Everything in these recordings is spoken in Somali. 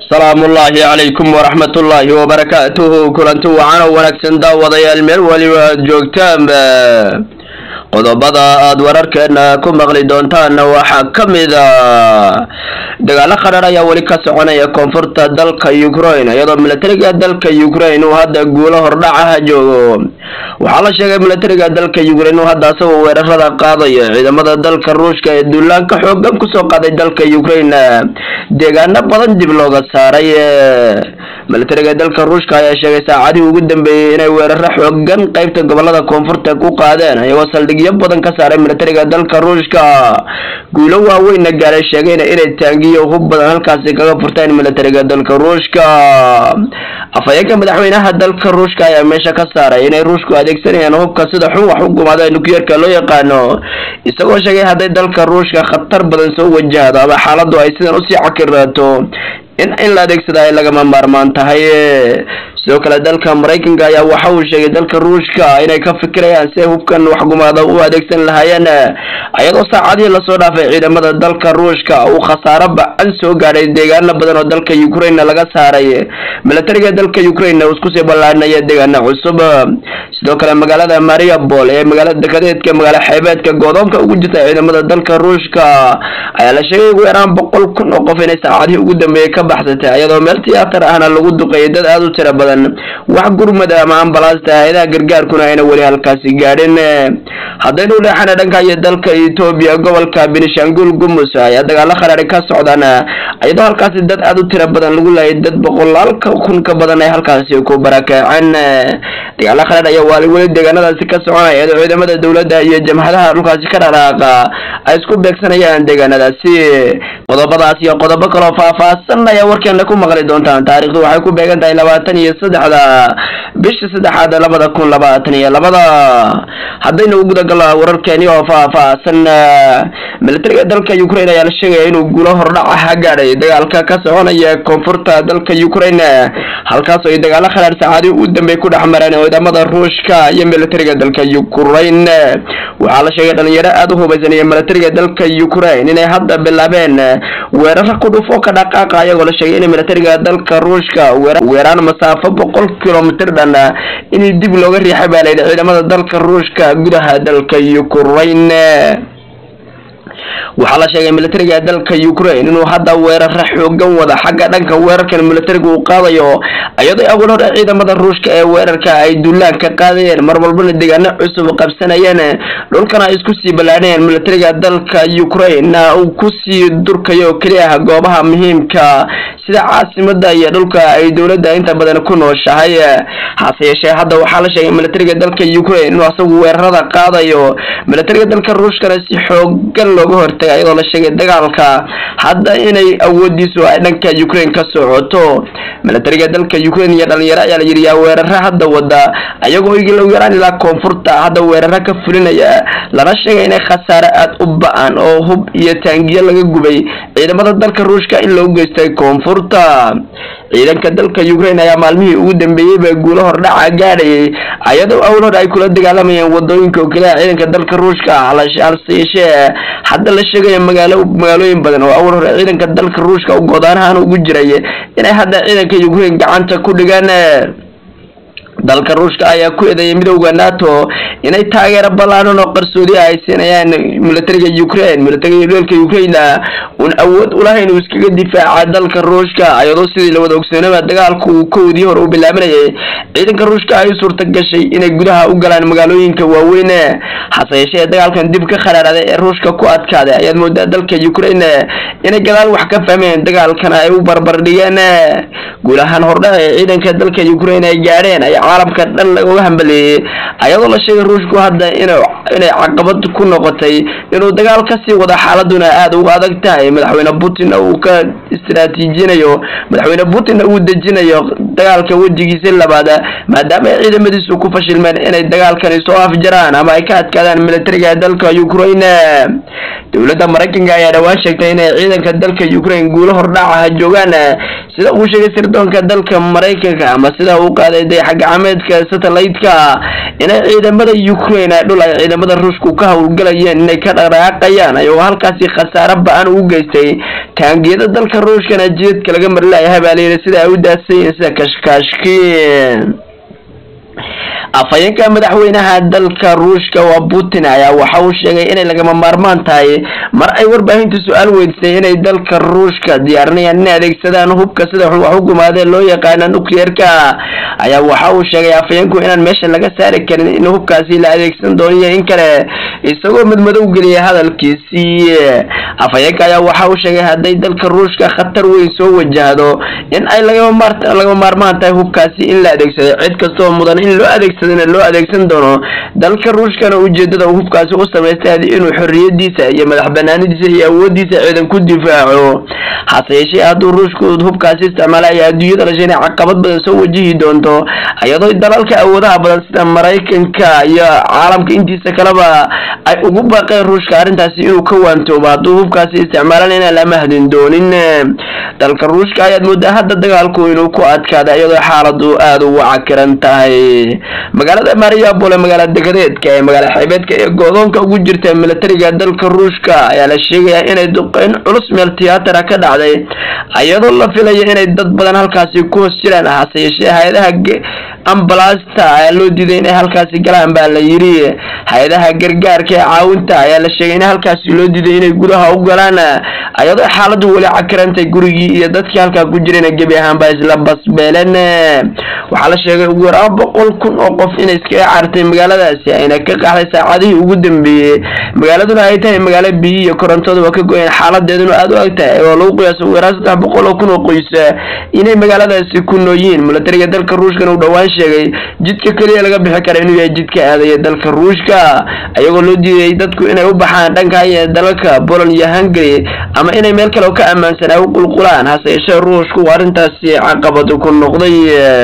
salaamu ullaahi calaykum waraxmat ullaahi wabarakaatuhu kulanti wacan oo wanaagsan daawadayaal meel waliba aad joogtaanba qodobada aada wararkeena ku maqli doontaanna waxaa ka mid a dagaalo qadhar ayaa weli ka soconaya koonfurta dalka ukraine iyadoo milatariga dalka ukraine uu hadda guulo hordhacaha joogo waxaa la sheegay milatariga dalka ukraine uu hadda asagoo weerarada qaadayo ciidamada dalka ruushka ee duulaanka xoogan kusoo qaaday dalka ukraine deegaano badan dib looga saaray milatariga dalka ruushka ayaa sheegay saacadihii ugu dambeeyey inay weeraro xoogan qeybta gobolada koonfurta ku qaadeen iyagoo saldhigyo badan ka saaray milatariga dalka ruushka guulo waaweynna gaaray sheegayna inay taangiyo hub badan halkaasi kaga furteen milatariga dalka ruushka afhayeenka madaxweynaha dalka ruushka ayaa meesha ka saaray inay ruushku adeegsanayaan hubka sida xun wax u gumaada nukleerka loo yaqaano isagoo sheegay hadday dalka ruushka khatar badan soo wajahdo ama xaaladu ay sidan usii cakiraato in in la adeegsada ay lagama maarmaan tahay sidoo kale dalka maraykanka ayaa waxa uu sheegay dalka ruushka inay ka fikirayaan si ay hubkan waxgumaada u adeegsan lahaayeen ayadoo saacadihii lasoo dhaafay ciidamada dalka ruushka uu khasaaro ba-an soo gaadhay deegaano badan oo dalka ukraine laga saaray milatariga dalka ukraine uu iskusii ballaadhinaya deegaano cusub sidoo kale magaalada mariupol ee magaalada dekadeedka magaalo xeebeedka goodoonka ugu jirta ciidamada dalka ruushka ayaa la sheegay ugu yaraan boqol kun oo qof inay saacadihii ugu dambeeyey ka baxsatay iyadoo meel tiyaatar ahna lagu duqeeyay dad aada u tira badan wax gurmada ama ambalaasta hay-adaha gargaarkuna ayna weli halkaasi gaadhin haddaynu dheexana dhanka iyo dalka etoobiya gobolka benishangul gumus ayaa dagaalo kharaari ka socdaan iyadoo halkaasi dad aada u tira badan lagu laayay dad boqolaalka kun ka badan ay halkaasi ku barakaceen dagaalo kharaar ayaa waali weli deegaanadaasi ka soconaya iyadoo ciidamada dowladda iyo jamhadaha dhulkaasi ka dhaqaaqa ay isku beegsanayaan deegaanadaasi qodobadaas iyo qodobo kaloo faahfaahsan ayaa warkeena ku maqli doontaan taarikhdu waxay ku beegan tahay labaatan iyo saddexda bisha saddexaad labada kun labaatan iyo labada haddaynu u gudagalo wararkeeni oo faahfaahsan milatariga dalka ukraine ayaa la sheegaya inuu guulo hordhacaha gaadhay dagaalka ka soconaya koonfurta dalka ukraine halkaas oo ay dagaalo khalaar saacadii u dambey ku dhex mareen ciidamada ruushka iyo milatariga dalka ukraine waxaa la sheegay dhalinyaro aada u hubaysan iyo milatariga dalka ukraine inay hadda bilaabeen weeraro ku dhufo ka dhaqaaqa ayagoo la sheegay in milatariga dalka ruushka weeraan masaafo boqol kilomitr dhan in dib looga riixay baa layidhi ciidamada dalka ruushka gudaha dalka ukraine waxaa la sheegay milatariga dalka ukraine inuu hadda weeraro xoogan wada xagga dhanka weerarkan milatariga uu qaadayo iyadoo awal hore ciidamada ruushka ee weerarka ay duulaan ka qaadayeen mar walbana deegaano cusub qabsanayeen dhulkana ay isku sii ballaadhayeen milatariga dalka ukraine uu kusii durkayo keliya ah goobaha muhiimka sida caasimada iyo dhulka ay dowladda inta badan ku nooshahay hase yeeshee hadda waxaa la sheegay milatariga dalka ukraine inuu asagu weerarada qaadayo milatariga dalka ruushkana si xoogan looga hortagay iyadoo la sheegay dagaalka hadda inay awoodiisu ay dhanka ukraine ka socoto milatariga dalka ukraine iyo dhalinyaro ayaa la yidhi yaa weeraro hadda wada ayagoo igu yaraan ilaa koonfurta hadda weeraro ka fulinaya lana sheegay inay khasaare aada u ba-an oo hub iyo taangiyo laga gubay ciidamada dalka ruushka in loogu geystay koonfurta ciidanka dalka ukraine ayaa maalmihii ugu dambeeyey baa guulo hordhaca gaadhayay ayadoo awl hor ay kula dagaalamayeen wadooyinka oo keliya ciidanka dalka ruushka halse yeeshee hadda la sheegaya magaalo magaalooyin badan oo awal hore ciidanka dalka ruushka u godaanahan ugu jiray inay hadda ciidanka ukraine gacanta ku dhigaan dalka ruushka ayaa ku eedeeyay midowda nato inay taageero ballaaran oo qarsoodi ay siinayaan milatariga ukraine milatariga dalka ukraine un awood ulahayn uu iskaga difaaca dalka ruushka ayadoo sidii lawada ogsoonaba dagaalku uu kowdii hore u bilaabanayay ciidanka ruushka ay suurta gashay inay gudaha u galaan magaalooyinka waaweyn hase yeeshee dagaalkan dib ka kharaaraday ee ruushka ku adkaaday ayaad moodaa dalka ukraine inay gadaal wax ka fahmeen dagaalkana ay u barbar dhigeen guulahaan hordhac ee ciidanka dalka ukraine ay gaadheen ay caalamka dhan looga hambaleeyey ayadoo la sheegay ruushku hadda inay caqabad ku noqotay inuu dagaal kasii wada xaaladuna aada uga adag tahay madaxweyne putin uu ka istraatiijinayo madaxweyne putinna uu dejinayo dagaalka wejigiisa labaad maadaama ay ciidamadiisu ku fashilmeen inay dagaalkani soo afjaraan ama ay ka adkaadaan militariga dalka ukraine dowladda maraykanka ayaa dhawaan sheegtay inay ciidanka dalka ukraine guulo hordhacaha joogaan sida uu sheegay sirdoonka dalka maraykanka ama sida uu qaaday dayaxgacmeedka satellite-ka inay ciidamada ukraine dhul ay ciidamada ruushku ka howlgalayeen inay ka dhaqdhaqaaqayaan ayagoo halkaasi khasaare ba-an ugu geystay taangiyada dalka ruushkana jidadka laga marilayahay baa layidhi sida ay u daadsanyihiin sida kashkaashki afhayeenka madaxweynaha dalka ruushka waa putin ayaa waxa uu sheegay inay lagama maarmaan tahay mar ay warbaahintu su-aal weydiisay inay dalka ruushka diyaarinayaan inay adeegsadaan hubka sida wax u gumaadee loo yaqaana nucleerka ayaa waxa uu sheegay afhayeenku inaan meesha laga saari karin in hubkaasi la adeegsan dooniyo in kale isagoo madmadow geliyay hadalkiisii afhayeenka ayaa waxa uu sheegay hadday dalka ruushka khatar weyn soo wajahdo in ay lagama maarmaan tahay hubkaasi in la adeegsado cid kastoo mudan in loo adeegsadana loo adeegsan doono dalka ruushkana ujeedada uu hubkaasi u samaystay inuu xorriyadiisa iyo madax banaanidiisa iyo awoodiisa ciidan ku difaaco hase yeeshee hadduu ruushku hubkaasi isticmaala ay adduunyada dhashay inay caqabad badan soo wajihi doonto iyadoo dalalka awoodaha badan sida maraykanka iyo caalamka intiisa kaleba ay ugu baaqeen ruushka arrintaasi inuu ka waantoobo hadduu hubkaasi isticmaalan inaan la mahdin doonin dalka ruushka ayaad moodaa hadda dagaalku inuu ku adkaada iyadoo xaaladu aada ugu cakiran tahay magaalada mariapol ee magaala degadeedka ee magaala xeebeedka ee goodoonka ugu jirta militariga dalka ruushka ayaa la sheegayaa inay duqeyn culus meel tiyaatara ka dhacday iyadoo la filaya inay dad badan halkaasi ku hoos jiraan hase yeeshee hay-adaha ambalasta ayaa loo diiday inay halkaasi galaan baa la yidhi hay-adaha gargaarka ee caawinta ayaa la sheegay in halkaasi loo diiday inay gudaha u galaan iyadoo xaaladu weli cakirantay gurigii iyo dadkii halkaa ku jirayna gebi ahaanba isla basbeeleen waxaa la sheegay ugu yaraan boqol kun oo qof inay iskaga cartay magaaladaasi ayna ka qaxday saacadihii ugu dambeeyey magaaladuna ay tahay magaalo biyi iyo korontadu waa ka go-een xaaladeeduna aada u ag tahay oo lagu qiyaasa ugu yaraan saddex boqol oo kun oo qoys inay magaaladaasi ku nooyihiin militariga dalka ruushkana uu dhowaan sheegay jidka keliya laga bixi kara inuu yahay jidka aadaya dalka ruushka ayagoo loo diiday dadku inay u baxaan dhanka iyo dalalka poland iyo hungary ama inay meel kale oo ka ammaansan ay u qulqulaan hase yeeshee ruushku arrintaasi caqabad ku noqday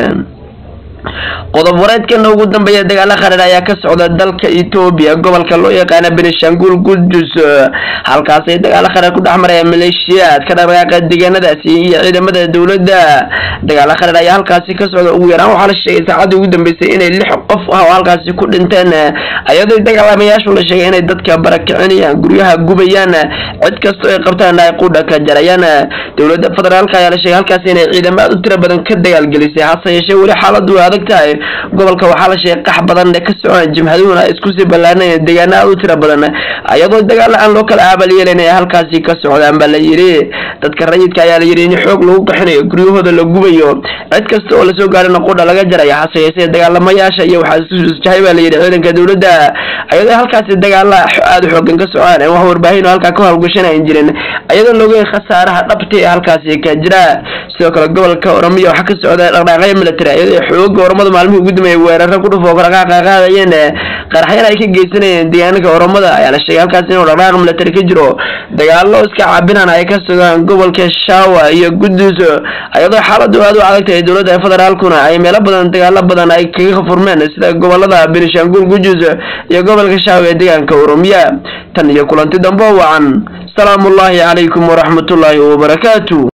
qodob wareedkana ugu dambeeya dagaalo qarar ayaa ka socda dalka etoobiya gobolka loo yaqaana benishangul gudus halkaasay dagaalo qarar ku dhex maraya maleeshiyaad ka dhaqdhaqaaqa deegaanadaasi iyo ciidamada dowladda dagaalo qarar ayaa halkaasi ka socda ugu yaraan waxaa la sheegay saacadii ugu dambeysay inay lix qof ah oo halkaasi ku dhinteen iyadoo dagaalamayaashu la sheegay inay dadka barakicinayaan guryaha gubayaan cid kastoo ay qabtaan ay qudha ka jarayaan dowladda federaalka ayaa la sheegay halkaasi inay ciidamo aad u tiro badan ka dagaalgelisay hase yeeshee weli xaaladu adag tahay gobolka waxaa la sheegay qax badan ka socon jimhaduhuna ay isku sii ballaanayeen deegaano aad u tiro badan iyadoo dagaala aan loo kala aabal yeelayn ay halkaasi ka socdaan baa la yidhi dadka rayidka ayaa la yidhi in xoog lagu qaxinayo guryahooda la gubayo cid kasta oo lasoo gaarina qudha laga jaraya hase yeeshee dagaalamayaasha iyo waxaa isjahay baa la yidhi ciidanka dowladda iyadoo halkaasi dagaala aada u xoogan ka socdaan ee wax warbaahin oo halkaa ka howlgashanayn jirin iyadoo loogeyn khasaaraha dhabta ee halkaasi ka jira sidoo kale gobolka oromiya waxaa ka socda dhaqdhaaqyo military iyadoo xooga oromada maalmihii ugu dambeeyay weeraro ku dhufoo kala qaaqaadayeen qaraxyana ay ka geysanayeen deegaanka oromada ayaa la sheegay halkaas inuu dhaqdhaaq military ka jiro dagaalo iska caabinaan ay ka sugaan gobolka shawa iyo gudus iyadoo xaaladu aada u adag tahay dowladda federaalkuna ay meelo badan dagaalo badan ay kaga furmeen sida gobolada benishangul gujus iyo gobolka shawa ee deegaanka oromiya tan iyo kulanti dambe wacan salaamu ullaahi calaykum waraxmatullaahi wabarakaatu